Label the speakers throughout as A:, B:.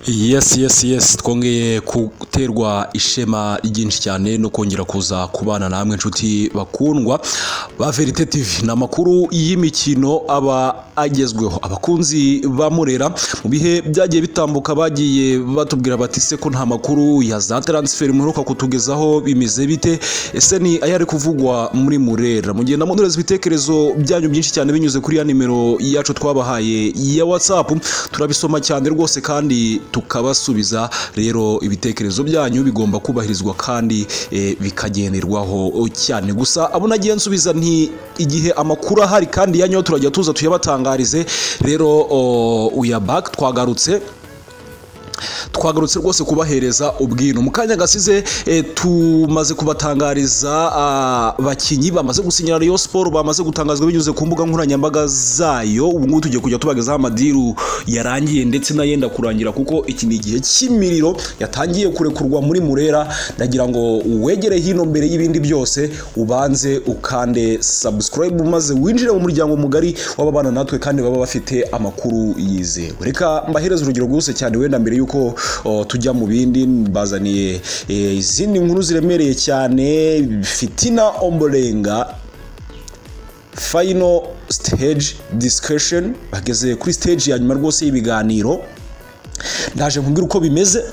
A: yes yes yes twongeye guterwa ishema ryinshi cyane no kongera kuza kubana namwe inshuti bakundwa ba verite tv ni amakuru y'imikino aba agezweho abakunzi ba murera mu bihe byagiye bitambuka bagiye batubwira bati se ko nta makuru ya za taransiferi muheruka kutugezaho bimeze bite ese ni ayari kuvugwa muri murera mugenda mudoreze ibitekerezo byanyu byinshi cyane binyuze kuri ya nimero yacu twabahaye ya watsapu turabisoma cyane rwose kandi tukabasubiza rero ibitekerezo byanyu bigomba kubahirizwa kandi eh, bikagenderwaho cyane gusa abo nagiye nsubiza nti igihe amakuru ahari kandi yanyo turajya tuza tuyabatangarize rero oh, we are back twagarutse twagarutse rwose kubahereza ubwino mu kanya gasize eh, tumaze kubatangariza abakinnyi bamaze gusinyira Rayon Sport bamaze gutangazwa binyuze ku mbuga nkoranyambaga zayo ubu ngubu tugiye kujya tubagezaho amadiru yarangiye ndetse n'ayenda kurangira kuko iki ni igihe cy'imiriro yatangiye kurekurwa muri Murera ndagira ngo wegere hino mbere y'ibindi byose ubanze ukande subscribe maze winjire mu muryango mugari w'ababana natwe kandi baba bafite amakuru yizewe reka mbahereze urugero rwihuse cyane wenda mbere y'uko yuko oh, tujya mu bindi bazaniye eh, izindi nkuru ziremereye cyane fitina omborenga final stage discussion bageze kuri stage ya nyuma rwose y'ibiganiro ndaje nkubwira uko bimeze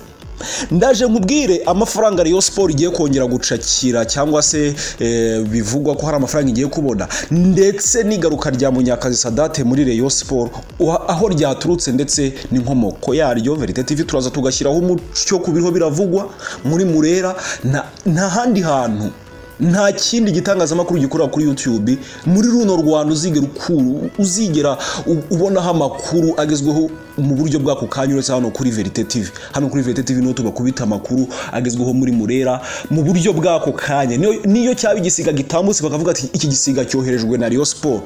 A: ndaje nkubwire amafaranga Rayon Sport igiye kongera gucakira cyangwa se eh, bivugwa ko hari amafaranga igiye kubona ndetse n'igaruka rya Munyakazi Sadate muri Rayon Sport aho ryaturutse ndetse n'inkomoko yaryo Verite TV turaza tugashyiraho umucyo ku biriho biravugwa muri Murera na, na handi hantu nta kindi gitangazamakuru gikorera kuri YouTube muri runo Rwanda uzigera ukuru uzigera ubonaho amakuru agezweho mu buryo bw'ako kanya uretse hano kuri Verite TV hano kuri Verite TV niho tubakubita amakuru agezweho muri Murera mu buryo bw'ako kanya niyo cyaba igisiga gitambutse bakavuga ati iki gisiga cyoherejwe na Rayon Sport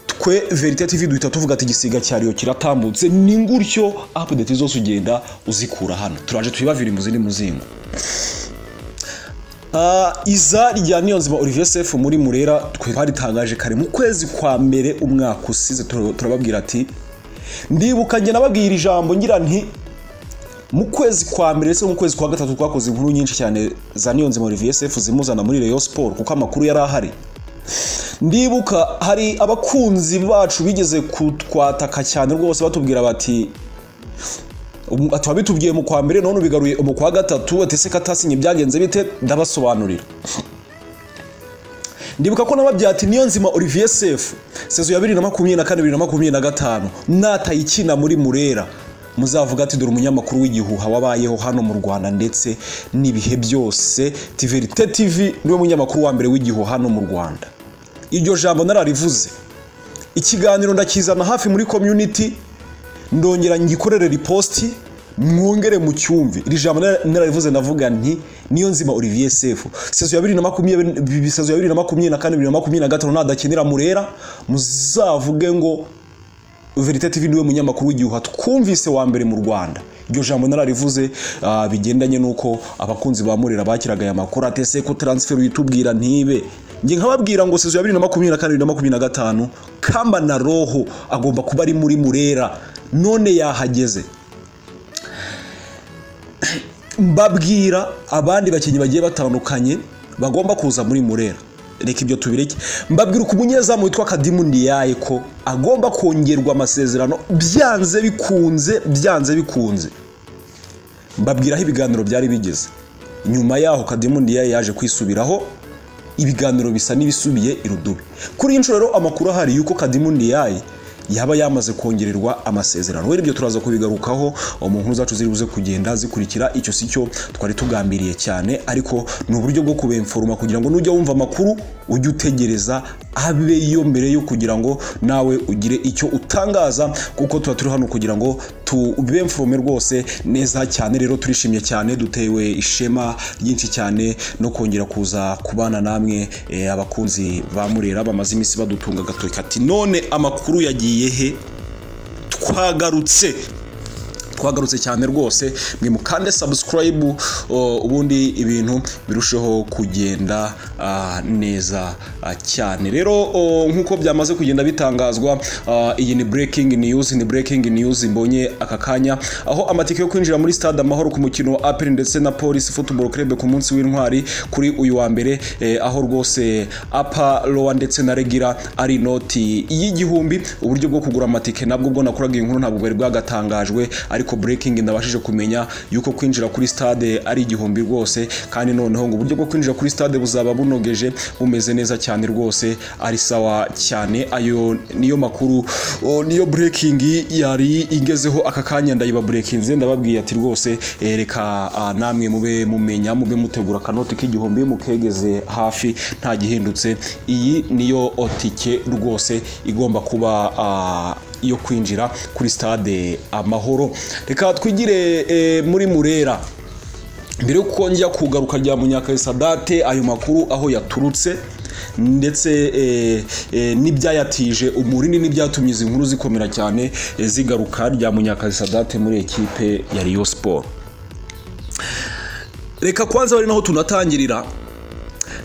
A: twe verite tv duhita tuvuga ati igisiga cyariyo kiratambutse ni ngutyo apudeti zose ugenda uzikura hano turaje tuyibavire mu zindi muzingo iza rya niyonzima olivier sefu muri murera twe twaritangaje kare mu kwezi kwa mbere umwaka usize turababwira ati ndibuka njye nababwira ijambo ngira nti mu kwezi kwa mbere ndetse mu kwezi kwa gatatu twakoze inkuru nyinshi cyane za niyonzima olivier sefu zimuzana muri reyo siporo kuko amakuru yari ahari ndibuka hari abakunzi bacu bigeze kutwataka cyane rwose batubwira bati tuba bitubwiye mu kwa mbere none ubigaruye mu kwa gatatu atese katasinye byagenze bite ndabasobanurira ndibuka ko nababyati niyo nzima olivier sefu sezo ya bibiri na makumyabiri na kane bibiri na makumyabiri na gatanu natayikina muri murera muzavuga ati dore umunyamakuru w'igihuha wabayeho hano mu rwanda ndetse n'ibihe byose tiverite tv niwe munyamakuru wa mbere w'igihuha hano mu rwanda iryo jambo nararivuze ikiganiro ndakizana hafi muri community ndongera ngikorere ripositi mwongere mu cyumvi iri jambo nararivuze ndavuga nti niyo nzima olivier sefu sezo ya bibiri na makumyabiri na kane bibiri na makumyabiri na gatanu nadakenera murera muzavuge ngo verite tv niwe munyamakuru w'igihuha twumvise wa mbere mu rwanda iryo jambo nararivuze bigendanye n'uko abakunzi ba murera bakiraga aya makuru atese ko taransiferi uyitubwira ntibe njye nkababwira ngo sezo ya bibiri na makumyabiri na kane bibiri na makumyabiri na gatanu kamba na roho agomba kuba ari muri murera none yahageze mbabwira abandi bakinnyi bagiye batandukanye bagomba kuza muri murera reka ibyo tubireke mbabwira uko umunyezamu witwa kadimu ndiyaye ko agomba kongerwa amasezerano byanze bikunze byanze bikunze mbabwira aho ibiganiro byari bigeze nyuma yaho kadimu ndiyaye yaje kwisubiraho ibiganiro bisa n'ibisubiye irudubi kuri iyi nshuro rero amakuru ahari y'uko kadimu ndiyaye yaba yamaze kongererwa amasezerano rero ibyo turaza kubigarukaho mu nkuru zacu ziri buze kugenda zikurikira icyo si cyo twari tugambiriye cyane ariko ni uburyo bwo kubemforoma kugira ngo nujya wumva amakuru ujye utegereza abe yo mbere yo kugira ngo nawe ugire icyo utangaza kuko tuba turi hano kugira ngo tubemforome rwose neza cyane rero turishimye cyane dutewe ishema ryinshi cyane no kongera kuza kubana namwe abakunzi ba murera bamaze iminsi badutunga agatoki ati none amakuru yagiye he twagarutse twagarutse cyane rwose mwe mukande sabusikarayibu ubundi ibintu birusheho kugenda ah, neza ah, cyane rero oh, nk'uko byamaze kugenda bitangazwa ah, iyi ni breaking news ni breaking news mbonye aka kanya aho amatike yo kwinjira muri stade amahoro ku mukino wa aperi ndetse na polisi football club ku munsi w'intwari kuri uyu wa mbere eh, aho rwose apa rowa ndetse na regira ari inoti y'igihumbi uburyo bwo kugura amatike nabwo bwo nakoraga iyi nkuru ntabwo bwari bwagatangajwe ariko breaking ndabashije kumenya yuko kwinjira kuri stade ari igihumbi rwose kandi noneho ngo uburyo bwo kwinjira kuri stade buzaba bunogeje bumeze neza cyane rwose ari sawa cyane ayo niyo makuru o, niyo breaking yari igezeho aka kanya ndayiba breakinze ndababwiye ati rwose eh, reka ah, namwe mube mumenya mube mutegura akanoti k'igihumbi mukegeze hafi nta gihindutse iyi niyo o, tike rwose igomba kuba ah, yo kwinjira kuri stade amahoro reka twigire eh, muri murera mbere y'uko njya kugaruka rya munyakayisadate ayo makuru aho yaturutse ndetse eh, eh, n'ibyayatije umurini n'ibyatumye izi nkuru zikomera cyane eh, zigaruka rya munyakayisadate muri ekipe ya Rayon Sport reka kwanza bari naho tunatangirira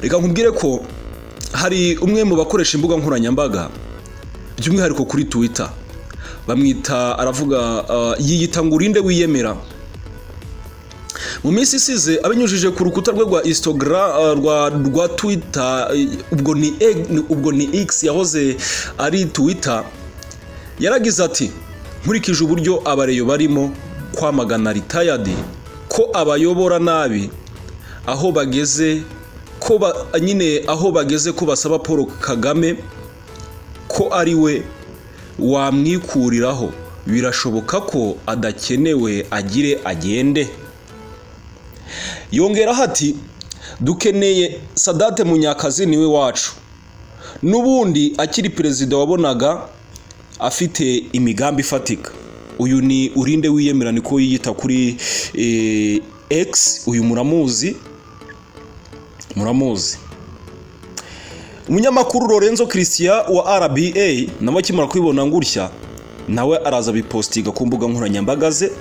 A: reka nkubwire ko hari umwe mu bakoresha imbuga nkoranyambaga by'umwihariko kuri twitter bamwita aravuga ah, yiyita ngo urinde wiyemera mu minsi isize abinyujije ku rukuta rwe rwa instagram ah, rwa, rwa twitter eh, ubwo ni, X- ubwo ni x yahoze ari twitter yaragize ati nkurikije uburyo abareyo barimo kwamagana ritayadi ko abayobora nabi aho bageze ko ba, nyine aho bageze ko basaba paul kagame ko ari we wamwikuriraho birashoboka ko adakenewe agire agende yongeraho ati dukeneye sadate munyakazi niwe wacu n'ubundi akiri perezida wabonaga afite imigambi ifatika uyu ni urinde wiyemera niko yiyita kuri eh, x uyu muramuzi muramuzi umunyamakuru lorenzo christian wa rba nawe akimara kubibona ngutya nawe araza bipositinga ku mbuga nkoranyambaga ze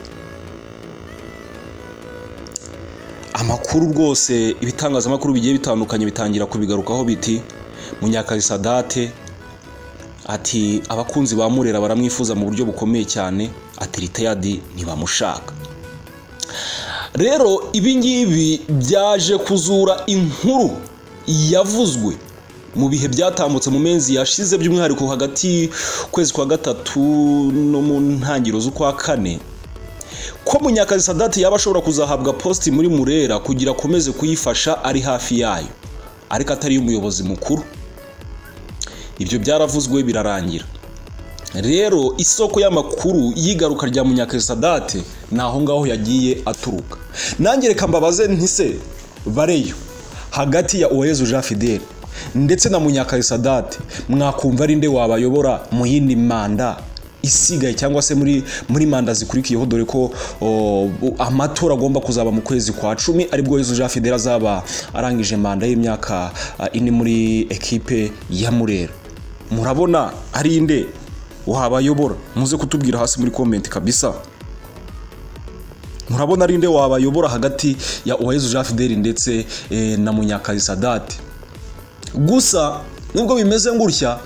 A: amakuru rwose ibitangazamakuru bigiye bitandukanye bitangira kubigarukaho biti munyakazi sadate ati abakunzi ba murera baramwifuza mu buryo bukomeye cyane ati ritayadi ntibamushaka rero ibi ngibi byaje kuzura inkuru yavuzwe mu bihe byatambutse mu mezi yashize by'umwihariko hagati ukwezi kwa gatatu no mu ntangiriro z'ukwa kane ko munyakazi sadati yaba ashobora kuzahabwa positi muri murera kugira akomeze kuyifasha ari hafi yayo ariko atari umuyobozi mukuru ibyo byaravuzwe birarangira rero isoko y'amakuru y'igaruka rya munyakazi sadate ni aho ngaho yagiye aturuka nange reka mbabaze ntise bareyo hagati ya uwayezu jean fidele ndetse na munyakazi sadate mwakumva ari nde wabayobora mu yindi manda isigaye cyangwa se muri muri manda zikurikiyeho dore ko o, bu- amatora agomba kuzaba mu kwezi kwa cumi aribwo yezu jean fidele azaba arangije manda y'imyaka ah, ine muri ekipe ya murera murabona ari nde wabayobora muze kutubwira hasi muri komenti kabisa murabona ari nde wabayobora hagati ya uwayezu jean fidele ndetse eh, na munyakazi sadate gusa nubwo bimeze ngutya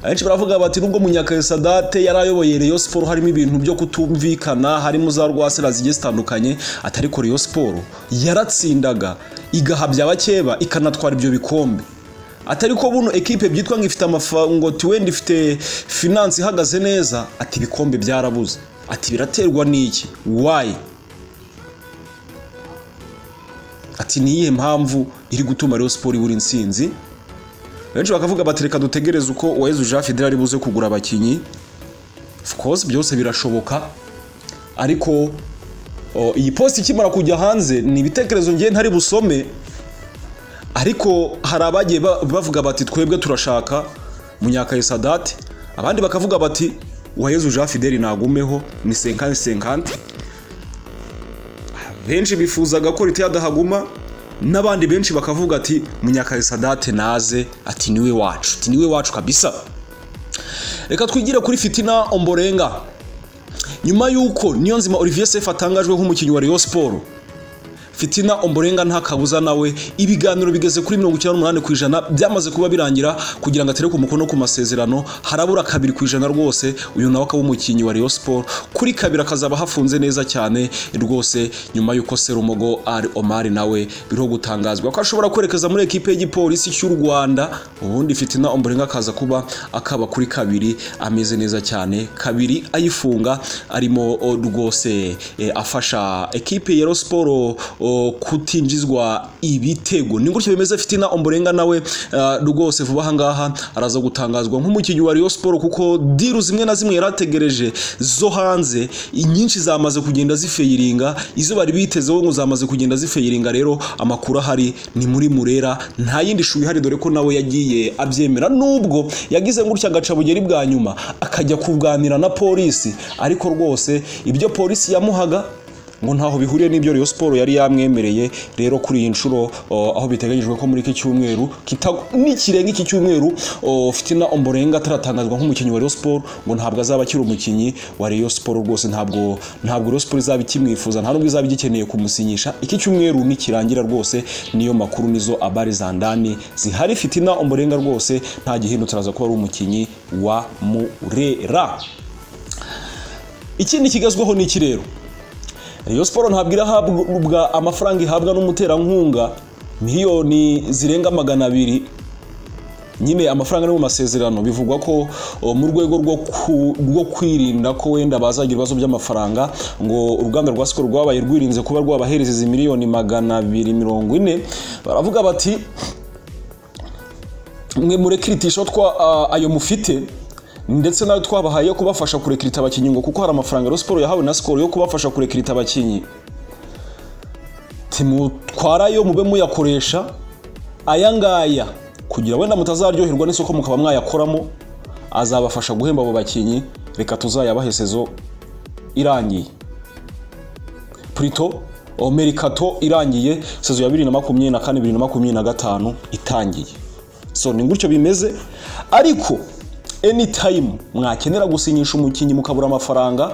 A: abenshi baravuga bati nubwo munyakasadate yari ayoboye Rayon Sport harimo ibintu byo kutumvikana harimo za rwasera zigiye zitandukanye atari ko Rayon Sport yaratsindaga igahabya abakeba ikanatwara ibyo bikombe atari ko buno ekipe byitwa ngo ifite amafango wenda ifite finance ihagaze neza ati ibikombe byarabuze ati biraterwa n'iki wayi ati niyihe mpamvu iri gutuma Rayon Sport ibura intsinzi benshi bakavuga bati reka dutegereze uko uwayezu jean fidele ari buze kugura abakinnyi of course byose birashoboka ariko o, iyi posti ikimara kujya hanze ni ibitekerezo ngiye ntari busome ariko hari abagiye ba- bavuga bati twebwe turashaka munyakaye sadate abandi bakavuga bati uwayezu jean fidele nagumeho ni senkanti senkanti benshi bifuzaga ko leta yadahaguma n'abandi benshi bakavuga ati munyakazi sadate naze ati niwe wacu ati niwe wacu kabisa reka twigire kuri fitina omborenga nyuma y'uko niyo nzima olivier sefu atangajwe nk'umukinnyi wa Rayon siporo fitina omborenga nta kabuza nawe ibiganiro bigeze kuri mirongo icyenda n'umunani ku ijana byamaze kuba birangira kugira ngo atere ku mukono ku masezerano harabura kabiri ku ijana rwose uyu nawe akaba umukinnyi wa Rayon Sport kuri kabiri akazaba hafunze neza cyane rwose nyuma y'uko Serumogo ari Omar nawe biriho gutangazwa ko ashobora kwerekeza muri ekipe y'igipolisi cy'u Rwanda ubundi fitina omborenga akaza kuba akaba kuri kabiri ameze neza cyane kabiri ayifunga arimo o, rwose eh, afasha ekipe ya Rayon Sport o, kutinjizwa ibitego ni gutyo bimeze fitina omborenga nawe eh, rwose vuba aha ngaha araza gutangazwa nk'umukinnyi wa Rayon Sport kuko diru zimwe na zimwe yarategereje zo hanze inyinshi zamaze kugenda zifeyiringa izo bari bitezeho ngo zamaze kugenda zifeyiringa rero amakuru ahari ni muri murera nta yindi shu ihari dore ko nawe yagiye abyemera nubwo yagize gutya agacabugeri bwa nyuma akajya kuganira na polisi ariko rwose ibyo polisi yamuhaga ngo ntaho bihuriye n'ibyo Rayon Sport yari yamwemereye rero kuri iyi nshuro o, aho biteganyijwe ko muri iki cyumweru kita- nikirenga iki cyumweru o, Fitina Omborenga ataratangazwa nk'umukinnyi wa Rayon Sport ngo ntabwo azaba akiri umukinnyi wa Rayon Sport rwose ntabwo ntabwo Rayon Sport izaba ikimwifuza nta nubwo izaba igikeneye kumusinyisha iki cyumweru nikirangira rwose niyo makuru nizo abari za ndani zihari Fitina Omborenga rwose nta gihindutse araza kuba ari umukinnyi wa Murera ikindi kigezweho ni iki rero Rayon Sport ntabwo irahabwa amafaranga ihabwa n'umuterankunga miliyoni zirenga magana abiri nyine amafaranga ari mu masezerano bivugwa ko o, mu rwego rwo ku- rwo kwirinda ko wenda bazagira ibibazo by'amafaranga ngo uruganda rwa sikoro rwabaye rwirinze kuba rwabahereza izi miliyoni magana abiri mirongo ine baravuga bati mwe murekiritisha twa a- ayo mufite ndetse nayo twabahaye yo kubafasha kurekirita abakinnyi ngo kuko hari amafaranga Rayon Sport yahawe na Skol yo kubafasha kurekirita abakinnyi timutwarayo mube muyakoresha aya ngaya kugira wenda mutazaryoherwa n'isoko mukaba mwayakoramo azabafasha guhemba abo bakinnyi reka tuzayabahe sezo irangiye Plutôt o, merikato irangiye sezo ya bibiri na makumyabiri na kane bibiri na makumyabiri na gatanu itangiye so ni gutyo bimeze ariko anytime mwakenera gusinyisha umukinnyi mukabura amafaranga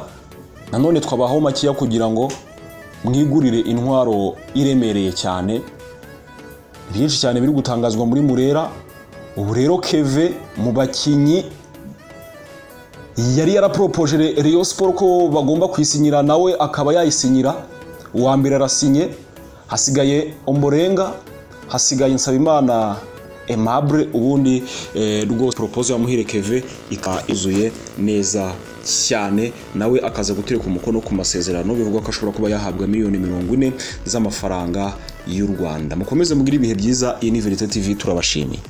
A: nanone twabahaho makeya kugira ngo mwigurire intwaro iremereye cyane byinshi cyane biri gutangazwa muri murera ubu rero keve mu bakinnyi yari yaraporopoje Re- Rayon Sport ko bagomba kwisinyira nawe akaba yayisinyira uwa mbere arasinye hasigaye Omborenga hasigaye Nsabimana Aimable ubundi eh, rwose propose yamuhire Keve ikaba izuye neza cyane nawe akaza gutereka umukono ku masezerano bivugwa ko ashobora kuba yahabwa miliyoni mirongo ine z'amafaranga y'u Rwanda mukomeze mugire ibihe byiza iyi ni Verite TV turabashimiye